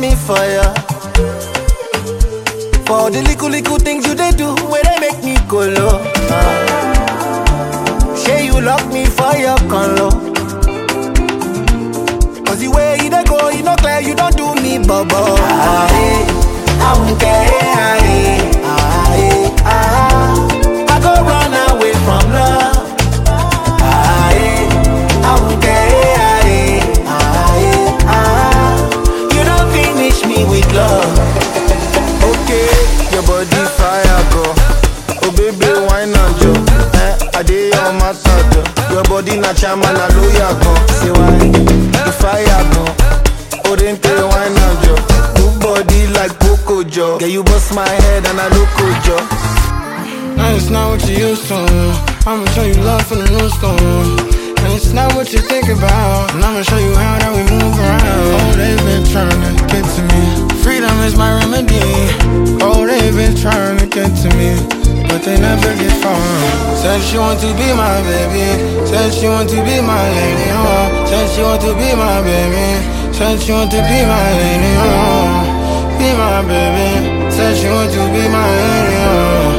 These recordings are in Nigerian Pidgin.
me fire. For the little little things you they do, where they make me go low. Ah. Say you lock me for your color. Cause the way you dey go, you know clear, you don't do me bubble. Ah, eh, I won't care. Ah, eh, ah, eh, ah. I go run away from love. Ah, eh, I won't care. Ah, eh, ah, eh, ah. You don't finish me with love. Okay, your body fire go. Oh baby, why not jo? Eh, I dey your matter jo. Your body na chama na lawyer go. Say why? The fire go. Oh then tell why not jo? Good body like Coco jo. Yeah, you bust my head and I look jo. And it's not what you used to. I'ma show you love from the new school. And it's not what you think about. And I'ma show you how that we move around. Oh, they've been trying to get to me. Freedom is my remedy. Oh, they've been trying to get to me. But they never get far. Said she want to be my baby. Said she want to be my lady. Oh, said she want to be my baby. Said she want to be my lady. Oh, be my baby. Said she want to be my lady. Oh.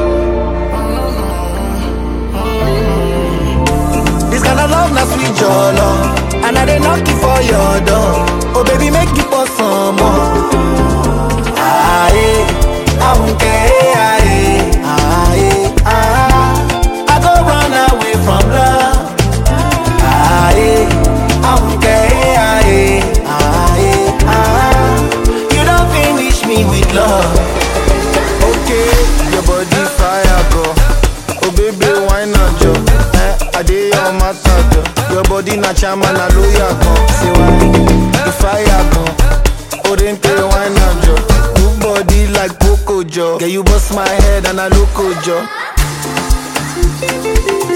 This kind of love, not sweet your love. And I dey knock you for your door. Oh baby, make you pour some more. Ah, eh, I won't care. Ah, eh, ah, eh, ah. I go run away from love. Ah, eh, I won't care. Ah, eh, ah, eh, ah. You don't finish me with love. Okay, your body fire go. Oh baby, why not jo? Eh, I dey your matter jo. Your body na chama na lawyer go. Say why? The fire go. Oh then tell why not jo? Good body like Coco jo. Yeah, you bust my head and I look jo.